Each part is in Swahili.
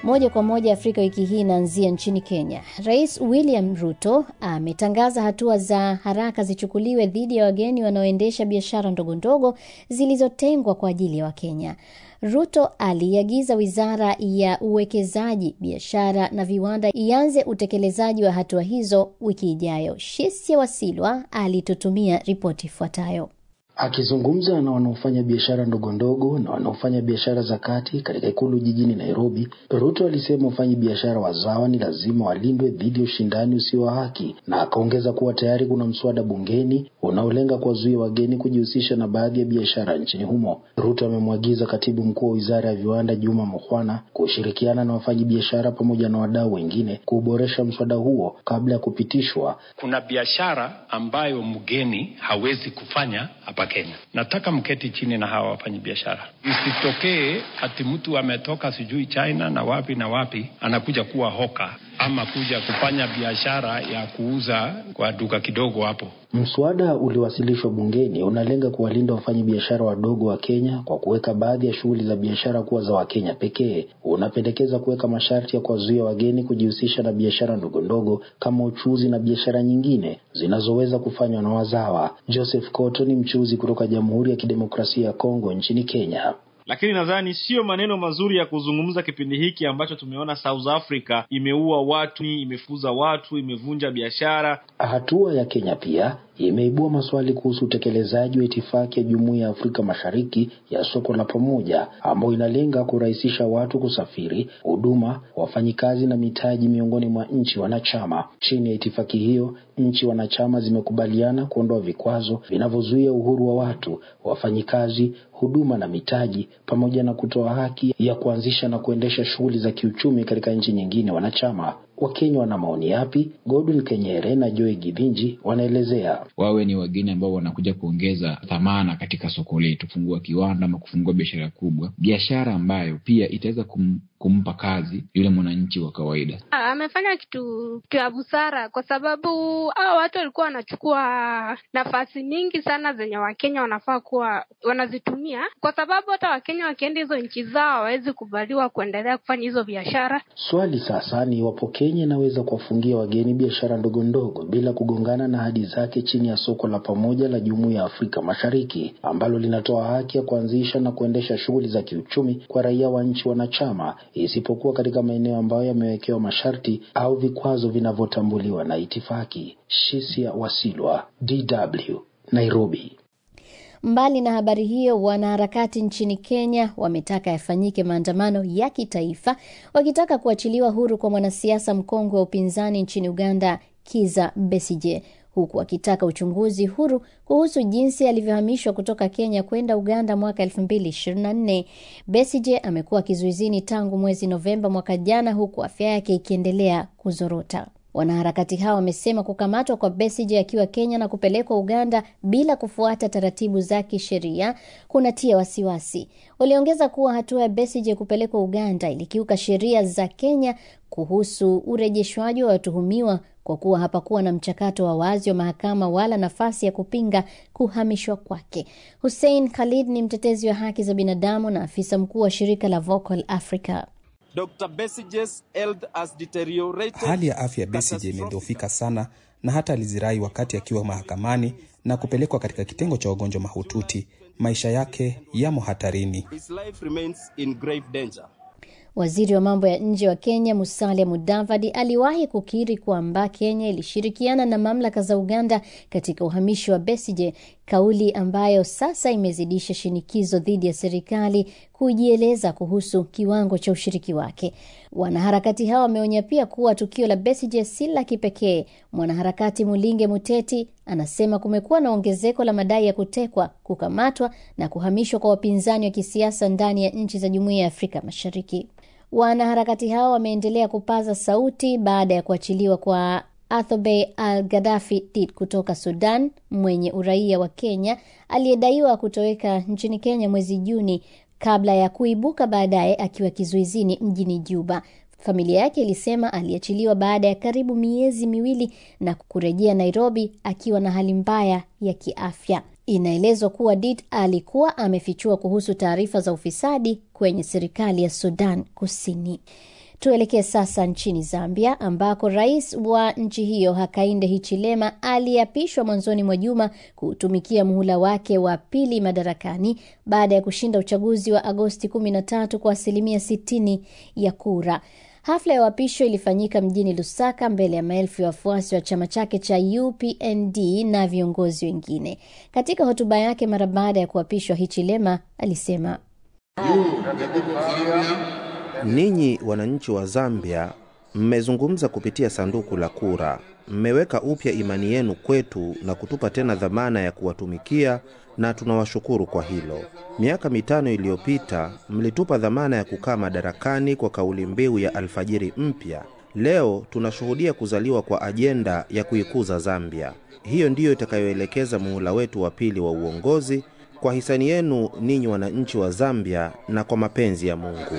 Moja kwa moja Afrika wiki hii inaanzia nchini Kenya. Rais William Ruto ametangaza hatua za haraka zichukuliwe dhidi ya wageni wanaoendesha biashara ndogo ndogo zilizotengwa kwa ajili ya Wakenya. Ruto aliagiza wizara ya uwekezaji, biashara na viwanda ianze utekelezaji wa hatua hizo wiki ijayo. Shisia Wasilwa alitutumia ripoti ifuatayo. Akizungumza na wanaofanya biashara ndogo ndogo na wanaofanya biashara za kati katika ikulu jijini Nairobi, Ruto alisema wafanyi biashara wazawa ni lazima walindwe dhidi ya ushindani usio wa haki, na akaongeza kuwa tayari kuna mswada bungeni unaolenga kuwazuia wageni kujihusisha na baadhi ya biashara nchini humo. Ruto amemwagiza katibu mkuu wa wizara ya viwanda Juma Mukhwana kushirikiana na wafanyi biashara pamoja na wadau wengine kuboresha mswada huo kabla ya kupitishwa. Kuna biashara ambayo mgeni hawezi kufanya hapa Kenya. Nataka mketi chini na hawa wafanyi biashara, isitokee ati mtu ametoka sijui China na wapi na wapi anakuja kuwa hoka ama kuja kufanya biashara ya kuuza kwa duka kidogo hapo. Mswada uliowasilishwa bungeni unalenga kuwalinda wafanyi biashara wadogo wa Kenya kwa kuweka baadhi ya shughuli za biashara kuwa za Wakenya pekee. Unapendekeza kuweka masharti ya kuwazuia wageni kujihusisha na biashara ndogo ndogo kama uchuzi na biashara nyingine zinazoweza kufanywa na wazawa. Joseph Koto ni mchuzi kutoka Jamhuri ya Kidemokrasia ya Kongo nchini Kenya. Lakini nadhani siyo maneno mazuri ya kuzungumza kipindi hiki ambacho tumeona South Africa imeua watu, imefuza watu, imevunja biashara. Hatua ya Kenya pia imeibua maswali kuhusu utekelezaji wa itifaki ya Jumuiya ya Afrika Mashariki ya soko la pamoja ambayo inalenga kurahisisha watu kusafiri, huduma, wafanyikazi na mitaji miongoni mwa nchi wanachama. Chini ya itifaki hiyo, nchi wanachama zimekubaliana kuondoa vikwazo vinavyozuia uhuru wa watu, wafanyikazi, huduma na mitaji, pamoja na kutoa haki ya kuanzisha na kuendesha shughuli za kiuchumi katika nchi nyingine wanachama. Wakenya wana maoni yapi? Godwin Kenyere na Joy Gibinji wanaelezea. Wawe ni wageni ambao wanakuja kuongeza thamana katika soko letu, kufungua kiwanda ama kufungua biashara kubwa, biashara ambayo pia itaweza kum, kumpa kazi yule mwananchi wa kawaida. Amefanya kitu cha busara, kwa sababu hao watu walikuwa wanachukua nafasi mingi sana zenye Wakenya wanafaa kuwa wanazitumia, kwa sababu hata Wakenya wakienda hizo nchi zao hawawezi kubaliwa kuendelea kufanya hizo biashara. Swali sasa ni iwapo Kenya inaweza kuwafungia wageni biashara ndogo ndogo bila kugongana na ahadi zake chini ya soko la pamoja la Jumuiya ya Afrika Mashariki ambalo linatoa haki ya kuanzisha na kuendesha shughuli za kiuchumi kwa raia wa nchi wanachama, isipokuwa katika maeneo ambayo yamewekewa masharti au vikwazo vinavyotambuliwa na itifaki. Shisia Wasilwa, DW, Nairobi. Mbali na habari hiyo, wanaharakati nchini Kenya wametaka yafanyike maandamano ya kitaifa wakitaka kuachiliwa huru kwa mwanasiasa mkongwe wa upinzani nchini Uganda, Kiza Besije, huku wakitaka uchunguzi huru kuhusu jinsi alivyohamishwa kutoka Kenya kwenda Uganda mwaka 2024. Besije amekuwa kizuizini tangu mwezi Novemba mwaka jana, huku afya yake ikiendelea kuzorota. Wanaharakati hao wamesema kukamatwa kwa Besigye akiwa Kenya na kupelekwa Uganda bila kufuata taratibu za kisheria kunatia wasiwasi. Waliongeza kuwa hatua ya Besigye kupelekwa Uganda ilikiuka sheria za Kenya kuhusu urejeshwaji wa watuhumiwa kwa kuwa hapakuwa na mchakato wa wazi wa mahakama wala nafasi ya kupinga kuhamishwa kwake. Hussein Khalid ni mtetezi wa haki za binadamu na afisa mkuu wa shirika la Vocal Africa. Dr. Besigye's health has deteriorated. Hali ya afya ya Besigye imedhoofika sana na hata alizirai wakati akiwa mahakamani na kupelekwa katika kitengo cha wagonjwa mahututi. Maisha yake yamo hatarini. His life remains in grave danger. Waziri wa mambo ya nje wa Kenya Musalia Mudavadi aliwahi kukiri kwamba Kenya ilishirikiana na mamlaka za Uganda katika uhamishi wa Besigye, kauli ambayo sasa imezidisha shinikizo dhidi ya serikali kujieleza kuhusu kiwango cha ushiriki wake. Wanaharakati hawa wameonya pia kuwa tukio la Besigye si la kipekee. Mwanaharakati Mulinge Muteti anasema kumekuwa na ongezeko la madai ya kutekwa, kukamatwa na kuhamishwa kwa wapinzani wa kisiasa ndani ya nchi za Jumuiya ya Afrika Mashariki. Wanaharakati hao wameendelea kupaza sauti baada ya kuachiliwa kwa Athobey Al Gaddafi Tit kutoka Sudan mwenye uraia wa Kenya aliyedaiwa kutoweka nchini Kenya mwezi Juni kabla ya kuibuka baadaye akiwa kizuizini mjini Juba. Familia yake ilisema aliachiliwa baada ya karibu miezi miwili na kurejea Nairobi akiwa na hali mbaya ya kiafya. Inaelezwa kuwa Dit alikuwa amefichua kuhusu taarifa za ufisadi kwenye serikali ya Sudan Kusini. Tuelekee sasa nchini Zambia ambako rais wa nchi hiyo Hakainde Hichilema aliapishwa mwanzoni mwa juma kutumikia muhula wake wa pili madarakani baada ya kushinda uchaguzi wa Agosti 13 kwa asilimia 60 ya kura. Hafla ya uapisho ilifanyika mjini Lusaka mbele ya maelfu ya wafuasi wa chama chake cha UPND na viongozi wengine. Katika hotuba yake mara baada ya kuapishwa, Hichilema alisema Ninyi wananchi wa Zambia mmezungumza kupitia sanduku la kura, mmeweka upya imani yenu kwetu na kutupa tena dhamana ya kuwatumikia, na tunawashukuru kwa hilo. Miaka mitano iliyopita mlitupa dhamana ya kukaa madarakani kwa kauli mbiu ya alfajiri mpya. Leo tunashuhudia kuzaliwa kwa ajenda ya kuikuza Zambia. Hiyo ndiyo itakayoelekeza muhula wetu wa pili wa uongozi kwa hisani yenu ninyi wananchi wa Zambia na kwa mapenzi ya Mungu.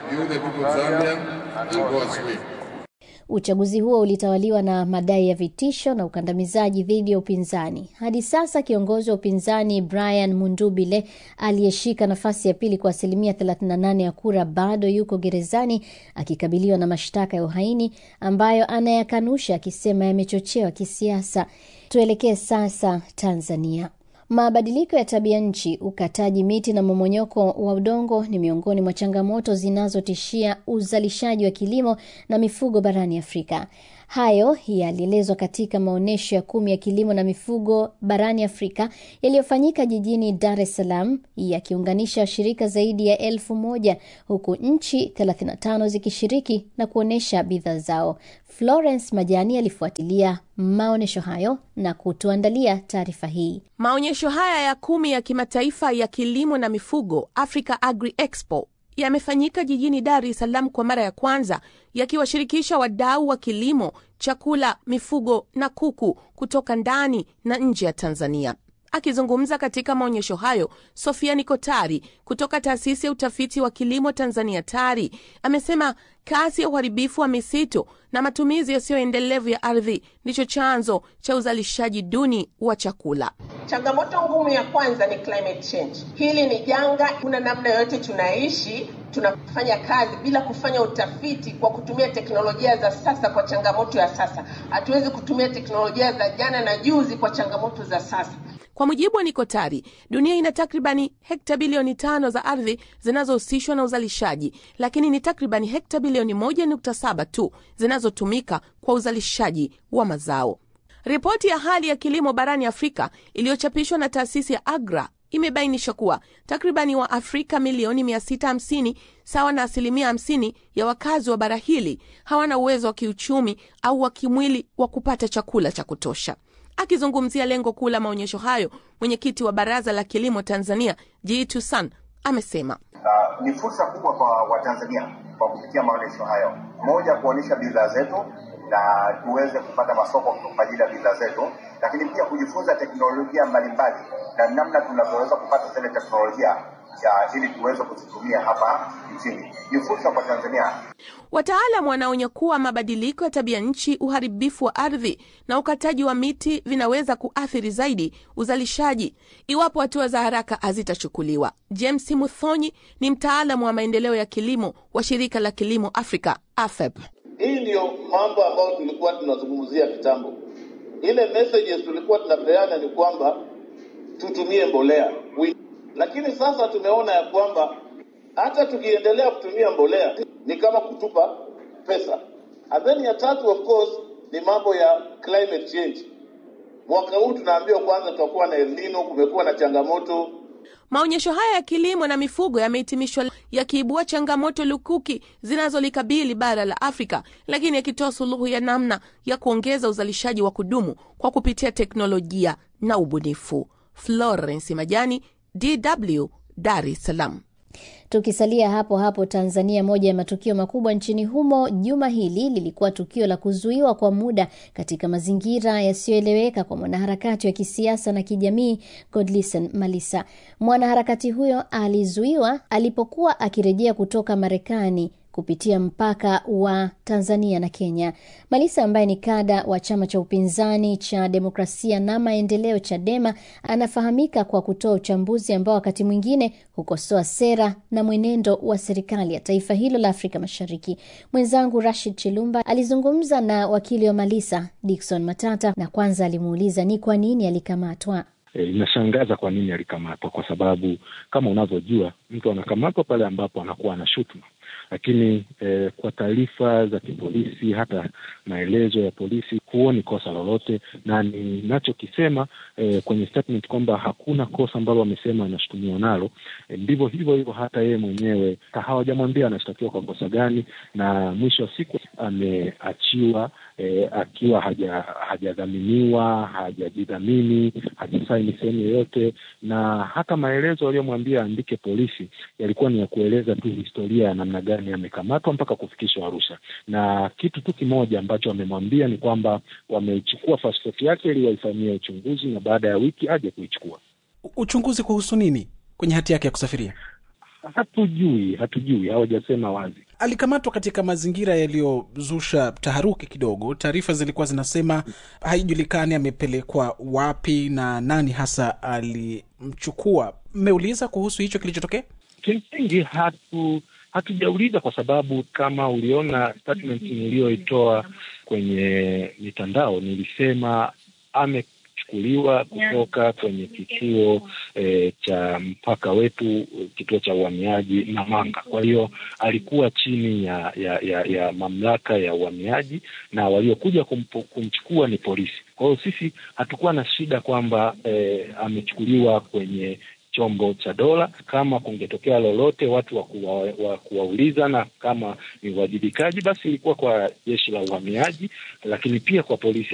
Uchaguzi huo ulitawaliwa na madai ya vitisho na ukandamizaji dhidi ya upinzani. Hadi sasa kiongozi wa upinzani Brian Mundubile aliyeshika nafasi ya pili kwa asilimia 38 ya kura bado yuko gerezani akikabiliwa na mashtaka ya uhaini ambayo anayakanusha akisema yamechochewa kisiasa. Tuelekee sasa Tanzania. Mabadiliko ya tabia nchi, ukataji miti na momonyoko wa udongo ni miongoni mwa changamoto zinazotishia uzalishaji wa kilimo na mifugo barani Afrika. Hayo yalielezwa katika maonyesho ya kumi ya kilimo na mifugo barani Afrika yaliyofanyika jijini Dar es Salaam, yakiunganisha washirika zaidi ya elfu moja huku nchi 35 zikishiriki na kuonyesha bidhaa zao. Florence Majani alifuatilia maonyesho hayo na kutuandalia taarifa hii. Maonyesho haya ya kumi ya kimataifa ya kilimo na mifugo Africa Agri Expo yamefanyika jijini Dar es Salaam kwa mara ya kwanza yakiwashirikisha wadau wa kilimo, chakula, mifugo na kuku kutoka ndani na nje ya Tanzania. Akizungumza katika maonyesho hayo, Sofia Nikotari kutoka taasisi ya utafiti wa kilimo Tanzania TARI amesema kasi ya uharibifu wa misitu na matumizi yasiyoendelevu ya ardhi ndicho chanzo cha uzalishaji duni wa chakula. Changamoto ngumu ya kwanza ni climate change. Hili ni janga, kuna namna yoyote tunaishi tunafanya kazi bila kufanya utafiti kwa kutumia teknolojia za sasa kwa changamoto ya sasa. Hatuwezi kutumia teknolojia za jana na juzi kwa changamoto za sasa. Kwa mujibu wa Nikotari, dunia ina takribani hekta bilioni tano za ardhi zinazohusishwa na uzalishaji, lakini ni takribani hekta bilioni moja nukta saba tu zinazotumika kwa uzalishaji wa mazao. Ripoti ya hali ya kilimo barani Afrika iliyochapishwa na taasisi ya AGRA imebainisha kuwa takribani wa Afrika milioni 650 sawa na asilimia 50 ya wakazi wa bara hili hawana uwezo wa kiuchumi au wa kimwili wa kupata chakula cha kutosha. Akizungumzia lengo kuu la maonyesho hayo, mwenyekiti wa Baraza la Kilimo Tanzania Jitu San amesema uh, ni fursa kubwa kwa Watanzania kwa kupitia maonyesho hayo, moja, kuonyesha bidhaa zetu na tuweze kupata masoko kwa ajili ya bidhaa zetu, lakini pia kujifunza teknolojia mbalimbali na namna tunavyoweza kupata zile teknolojia ya ili tuweze kuzitumia hapa nchini. Ni fursa kwa Tanzania. Wataalam wanaonya kuwa mabadiliko ya tabia nchi, uharibifu wa ardhi na ukataji wa miti vinaweza kuathiri zaidi uzalishaji iwapo hatua za haraka hazitachukuliwa. James Muthonyi ni mtaalamu wa maendeleo ya kilimo wa shirika la kilimo Afrika AFEP. Hii ndiyo mambo ambayo tulikuwa tunazungumzia kitambo. Ile messages tulikuwa tunapeana ni kwamba tutumie mbolea, lakini sasa tumeona ya kwamba hata tukiendelea kutumia mbolea ni kama kutupa pesa. And then ya tatu of course ni mambo ya climate change. Mwaka huu tunaambiwa kwanza tutakuwa na El Nino, kumekuwa na changamoto Maonyesho haya ya kilimo na mifugo yamehitimishwa yakiibua changamoto lukuki zinazolikabili bara la Afrika, lakini yakitoa suluhu ya namna ya kuongeza uzalishaji wa kudumu kwa kupitia teknolojia na ubunifu. Florence Majani, DW, Dar es Salaam. Tukisalia hapo hapo Tanzania, moja ya matukio makubwa nchini humo juma hili lilikuwa tukio la kuzuiwa kwa muda katika mazingira yasiyoeleweka kwa mwanaharakati wa kisiasa na kijamii Godlisten Malisa. Mwanaharakati huyo alizuiwa alipokuwa akirejea kutoka Marekani kupitia mpaka wa Tanzania na Kenya. Malisa ambaye ni kada wa chama cha upinzani cha Demokrasia na Maendeleo, Chadema, anafahamika kwa kutoa uchambuzi ambao wakati mwingine hukosoa sera na mwenendo wa serikali ya taifa hilo la Afrika Mashariki. Mwenzangu Rashid Chilumba alizungumza na wakili wa Malisa Dickson Matata, na kwanza alimuuliza ni kwa nini alikamatwa. E, inashangaza kwa nini alikamatwa, kwa sababu kama unavyojua mtu anakamatwa pale ambapo anakuwa na shutuma, lakini e, kwa taarifa za kipolisi, hata maelezo ya polisi, huoni kosa lolote, na ninachokisema e, kwenye statement kwamba hakuna kosa ambalo wamesema anashutumiwa nalo, e, ndivyo hivyo hivyo hata yeye mwenyewe hawajamwambia anashtakiwa kwa kosa gani, na mwisho wa siku ameachiwa e, akiwa haja hajadhaminiwa hajajidhamini hajasaini sehemu yoyote, na hata maelezo aliyomwambia aandike polisi yalikuwa ni ya kueleza tu historia ya namna gani amekamatwa mpaka kufikishwa Arusha, na kitu tu kimoja ambacho amemwambia ni kwamba wameichukua pasipoti yake ili waifanyie uchunguzi na baada ya wiki aje kuichukua. Uchunguzi kuhusu nini kwenye hati yake ya kusafiria? Hatujui, hatujui, hawajasema wazi. Alikamatwa katika mazingira yaliyozusha taharuki kidogo. Taarifa zilikuwa zinasema haijulikani amepelekwa wapi na nani hasa alimchukua. Mmeuliza kuhusu hicho kilichotokea? Kimsingi hatu hatujauliza kwa sababu kama uliona statement niliyoitoa kwenye mitandao, nilisema amechukuliwa kutoka kwenye kituo e, cha mpaka wetu, kituo cha uhamiaji Namanga. Kwa hiyo alikuwa chini ya ya, ya ya mamlaka ya uhamiaji na waliokuja kumchukua ni polisi. Kwa hiyo sisi hatukuwa na shida kwamba e, amechukuliwa kwenye chombo cha dola. Kama kungetokea lolote watu wa kuwa, wa kuwauliza na kama ni uwajibikaji, basi ilikuwa kwa jeshi la uhamiaji, lakini pia kwa polisi